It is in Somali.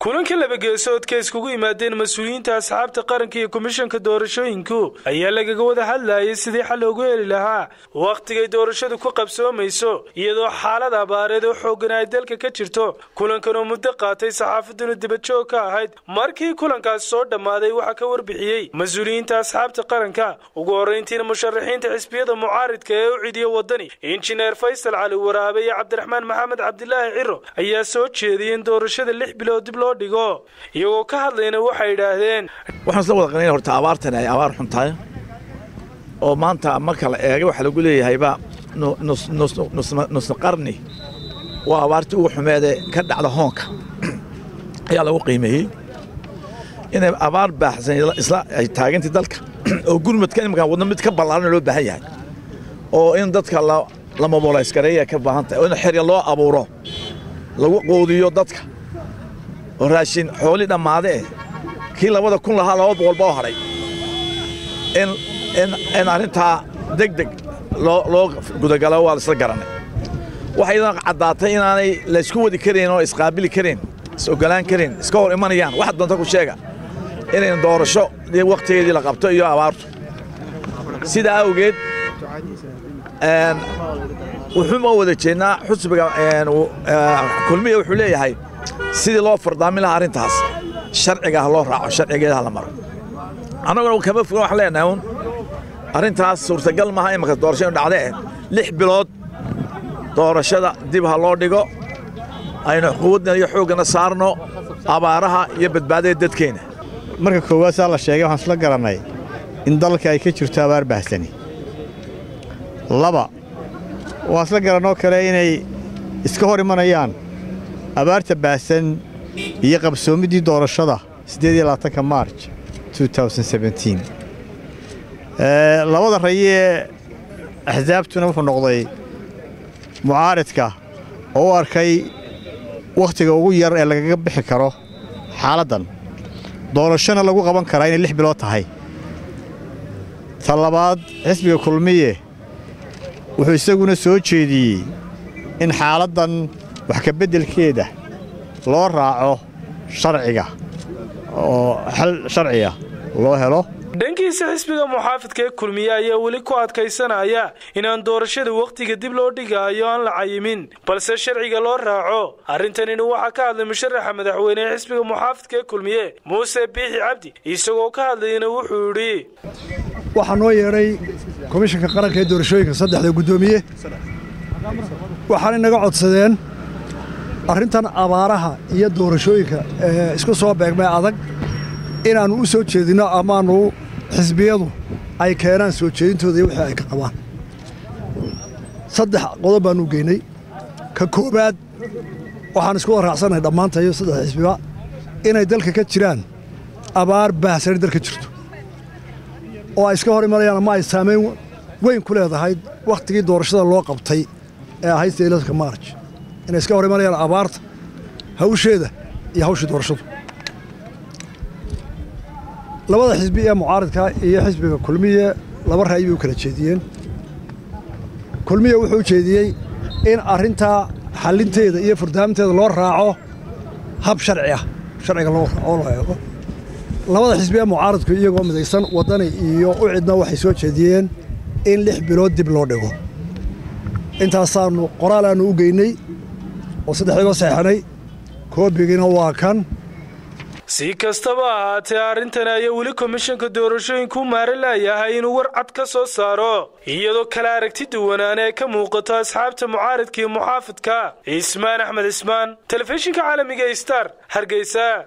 kulanka labageesoodka iskugu yimaadeen mas-uuliyiinta asxaabta qaranka iyo komishanka doorashooyinku ayaa lagaga wada hadlayay sidii xal loogu heli lahaa wakhtigay doorashadu ku qabsoomayso iyadoo xaalad abaareed oo xoogan ay dalka ka jirto kulankan oo muddo qaatay saxaafaduna dibadjoog ka ahayd markii kulankaas soo dhammaaday waxaa ka warbixiyey mas-uuliyiinta asxaabta qaranka ugu horrayntiina musharaxiinta xisbiyada mucaaridka ee u cidiya wadani injineer faysal cali waraabe iyo cabdiraxmaan maxamed cabdilaahi ciro ayaa soo jeediyey in doorashada lix bilood dib loo dhigo iyagoo ka hadlayna waxay yidhaahdeen waxaan isla wada qanayna horta abaartani ay abaar xun tahay oo maanta marka la eega waxaa lagu leeyahayba nusna qarni waa abaartii ugu xumeedee ka dhacda hoonka ayaa lagu qiimeeyey inay abaar baaxsan isla ay taagantay dalka oo gurmadka imankaan wadno mid ka ballaaran loo baahan yahay oo in dadka la mobolayskareeya ka baahan tahay oo in xerya loo abuuro lagu qoodiyo dadka oo raashin xoolii dhammaade eh kii labada kun lahaa laba boqolba oo hadhay in arrintaa deg deg loo gudagalo waa laisla garanay waxay idan caddaatay inaanay laysku wadi karayn oo isqaabili karayn is-ogolaan karayn iska hor imanayaan wax doonta ku sheega inayn doorasho wakhtigeedii la qabto iyo abaartu sidaa awgeed wuxuuma wada jeednaa xusbiga kulmiya wuxuu leeyahay sidii loo fardaamin lahaa arrintaas sharciga ha loo raaco sharcigeeda ha la maro annaguna kama fogan waxaan leenahay un arrintaas suurtagal maaha imanka doorasho inu dhacdee lix bilood doorashada dib ha loo dhigo aynu quwadna iyo xooggana saarno abaaraha iyo badbaadada dadkeenna marka koowaad saa la sheegay waxaan isla garannay in dalka ay ka jirto abaar bahsani laba waan isla garannoo kale inay iska hor imanayaan abaarta baahsan iyo qabsoomiddii doorashada siddeediyolabaatanka maarj labada rayee axsaabtuna wuxuu noqday mucaaridka oo u arkay wakhtiga ugu yar ee lagaga bixi karo xaaladdan doorashona lagu qaban karaa inay lix bilood tahay ta labaad xisbiga kulmiye wuxuu isaguna soo jeediyey in xaaladdan wax ka beddelkeeda loo raaco sharciga oo xal sharciga loo helo dhankiisa xisbiga muxaafidka ee kulmiye ayaa weli ku adkaysanaya inaan doorashada wakhtiga dib loo dhigaayo aan la cayimin balse sharciga loo raaco arrintanina waxaa ka hadlay musharaxa madaxweyne ee xisbiga muxaafidka ee kulmiye muuse biixi cabdi isagoo ka hadlayana wuxuu yidhi waxaa noo yeedhay komishanka qaranka ee doorashooyinka saddexda guddoomiye waxaanay naga codsadeen arrintan abaaraha iyo doorashooyinka ee isku soo beegmay adag inaannu u soo jeedinno amaannu xisbiyadu ay keenaan soo jeedintooda iyo wixii ay ka qabaan saddex qodob baannu geynay ka koowaad waxaan isku wada raacsannahay dhammaantayo saddex xisbiba inay dalka ka jiraan abaar baahsani dalka jirto oo ay iska hor imanayaan ama ay saamayn weyn ku leedahay wakhtigii doorashada loo qabtay ee ahayd sayladka maarj inay iska hor imanayaan abaarta hawsheeda iyo hawshii doorashadu labada xisbi ee mucaaridka iyo xisbiga kulmiye laba ra'yi bay u kala jeediyeen kulmiye wuxuu jeediyey in arrintaa xallinteeda iyo furdaaminteeda loo raaco hab sharci ah sharciga loo loo eego labada xisbi ee mucaaridku iyagoo midaysan waddani iyo u cidna waxay soo jeediyeen in lix bilood dib loo dhigo intaasaannu qoraal aannu u geynay oo saddexdiiba saxeixnay koobigiina waa kan si kastaba ahaatee arrintan ayaa weli komishanka doorashooyinku u maara laayahay inuu war cad ka soo saaro iyadoo kala aragti duwanaana ay ka muuqato asxaabta mucaaridka iyo muxaafidka cismaan axmed cismaan telefishinka caalamiga star hargeysa